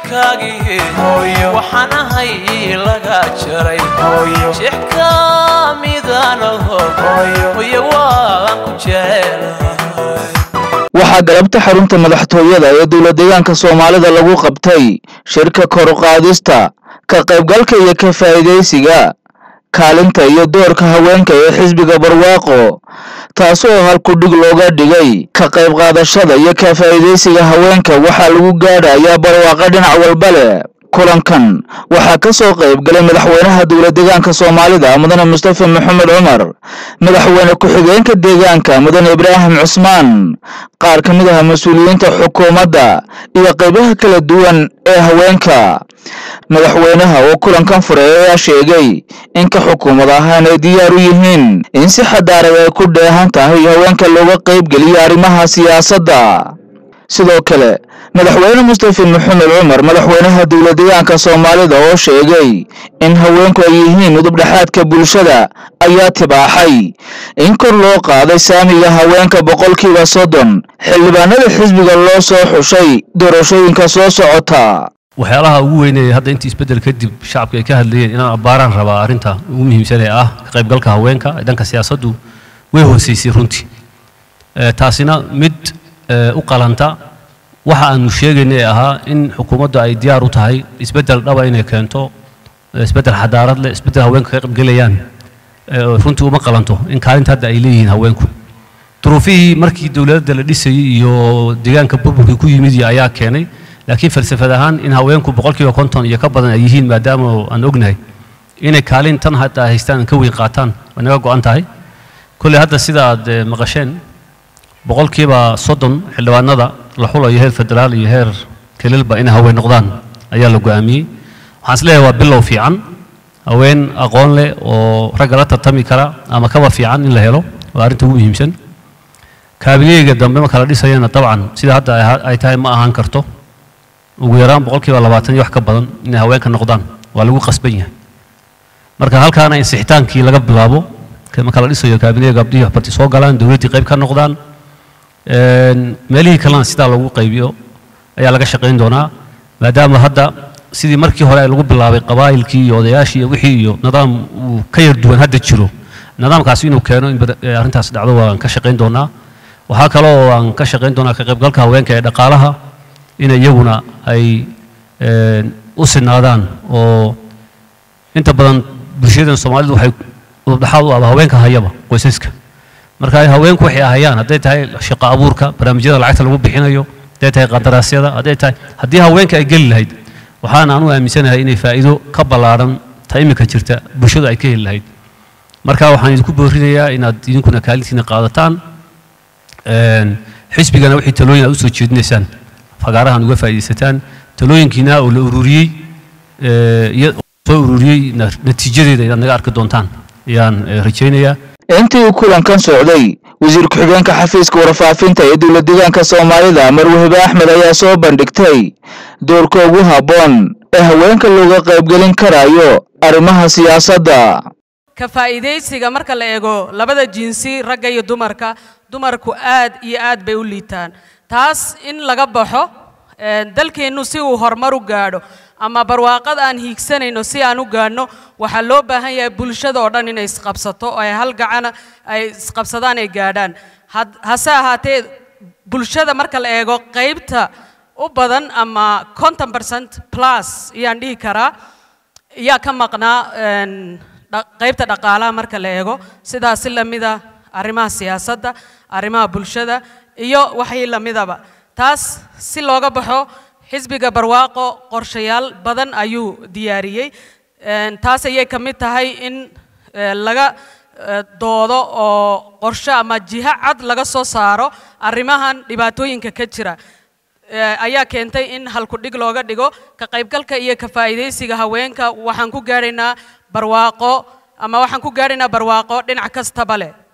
ubadkaagii waxaan ahay laga jaray sheex ka midanaho hoye waan ku jecelahay waxaa galabta xarunta madaxtooyada ee dowladdeegaanka soomaalida lagu qabtay shirka kor u qaadista ka qaybgalka iyo ka faa'iidaysiga kaalinta iyo doorka haweenka ee xisbiga barwaaqo taasoo halkudhig looga dhigay ka qayb qaadashada iyo ka faa'iidaysiga haweenka waxaa lagu gaadhayaa barwaaqo dhinac walba leh kulankan waxaa ka soo qayb galay madaxweynaha dowladdeegaanka soomaalida mudane mustafa maxamed cumar madaxweyne ku-xigeenka deegaanka mudane ibraahim cusmaan qaar ka mid ah mas-uuliyiinta xukuumadda iyo qaybaha kala duwan ee haweenka madaxweynaha oo kulankan furay ayaa sheegay in ka xukuumad ahaan ay diyaar u yihiin in si xadaarad ay ku dheehan tahay haweenka looga qaybgeliyo arrimaha siyaasadda sidoo kale madaxweyne mustafa maxamed cumar madaxweynaha dowladdeegaanka soomaalida oo sheegay in haweenku ay yihiin udubdhexaadka bulshada ayaa tibaaxay in kor loo qaaday saamiga haweenka boqolkiiba soddon xildhibaanada xisbiga loo soo xushay doorashooyinka soo socota waxyaalaha ugu weynee hadda intii isbeddel kadib shacabka ay ka hadlayeen inaan abbaaraan rabaa arrinta ugu muhiimsan ee ah ka qaybgalka haweenka dhanka siyaasaddu way hooseysay runtii taasina mid u qalanta waxa aanu sheegaynay ahaa in xukuumaddu ay diyaar u tahay isbeddel dhaba inay keento isbeddel xadaarad leh isbeddel haweenka ka qaybgelayaan runtii uma qalanto in kaalinta hadda ay leeyihiin haweenku duruufihii markii dowladda la dhisayey iyo deegaanka burburkii ku yimid ayaa keenay laakiin falsafad ahaan in haweenku boqolkiiba konton iyo ka badan ay yihiin maadaama aan ognahay inay kaalin tan hadda ay haystaan ka weyn qaataan way naga go'an tahay kolley hadda sida aad maqasheen boqolkiiba soddon xildhibaanada la xulayo heer federaal iyo heer kelilba inay haween noqdaan ayaa la go'aamiyey waxaan isleeyahay waa bilow fiican haween aqoon leh oo ragga la tartami kara ama kaba fiican in la helo waa arrinta ugu muhiimsan kaabineega dambe marka la dhisayana dabcan sida hadda ay tahay ma ahaan karto ugu yaraan boqolkiiba labaatan iyo wax ka badan inay haweenka noqdaan waa lagu qasban yahay marka halkaana in sixitaankii laga bilaabo marka la dhisayo kaabineega abdihii waxbarti soo galaan dowladdii qayb ka noqdaan meelihii kalena sidaa lagu qaybiyo ayaa laga shaqayn doonaa maadaama hadda sidii markii hore lagu bilaabay qabaa'ilkii iyo odayaashii iyo wixii iyo nidaam uu ka yar duwan hadda jiro nidaamkaasi inuu keeno in arrintaas dhacdo waan ka shaqayn doonaa waxaa kaloo aan ka shaqayn doonaa ka qaybgalka haweenka ee dhaqaalaha in iyaguna ay u sinaadaan oo inta badan bulshadan soomaalidu waxay udubdhaxaad u aba haweenka hayaba qoysaska marka haweenku waxay ahayaan hadday tahay shaqo abuurka barnaamijyada lacagta lagu bixinayo hadday tahay qadaraasyada hadday tahay haddii haweenka ay geli lahayd waxaan anu aaminsanahay inay faa'iido ka ballaaran ta imika jirta bulshadu ay ka heli lahayd marka waxaan idinku boorinayaa inaad idinkuna kaalintiina qaadataan xisbigana wixii talooyin aad usoo jeedinaysaan fagaarahan uga faa'iidaysataan talooyinkiina oo la ururiyey soo ururiyey natiijadeeda inaad naga arki doontaan ayaan rajaynayaa intii uu kulankan socday wasiir ku-xigeenka xafiiska warfaafinta ee dowladdeegaanka soomaalida marwahibe axmed ayaa soo bandhigtay doorka ugu habboon ee haweenka looga qaybgelin karayo arrimaha siyaasadda ka faa'iidaysiga marka la eego labada jinsi ragga iyo dumarka dumarku aad iyo aad bay u liitaan taas in laga baxo dalkeennu si uu horumar u gaadho ama barwaaqad aan hiigsanayno si aan u gaadhno waxaa loo baahan yahay bulshada oo dhan inay isqabsato oo ay hal gacana ay isqabsadaan ay gaadhaan hase ahaatee bulshada marka la eego qaybta u badan ama conton percent plus ayaan dhihi karaa ayaa ka maqnaa qaybta dhaqaalaha marka la eego sidaas si lamida arrimaha siyaasadda arrimaha bulshada iyo waxii lamidaba taas si looga baxo xisbiga barwaaqo qorshayaal badan ayuu diyaariyey taas ayay ka mid tahay in laga doodo oo qorshe ama jiho cad laga soo saaro arrimahan dhibaatooyinka ka jira ayaa keentay in halkudhig looga dhigo ka qaybgalka iyo ka faa'iidaysiga haweenka waxaan ku gaadhaynaa barwaaqo ama waxaan ku gaadhaynaa barwaaqo dhinac kastaba leh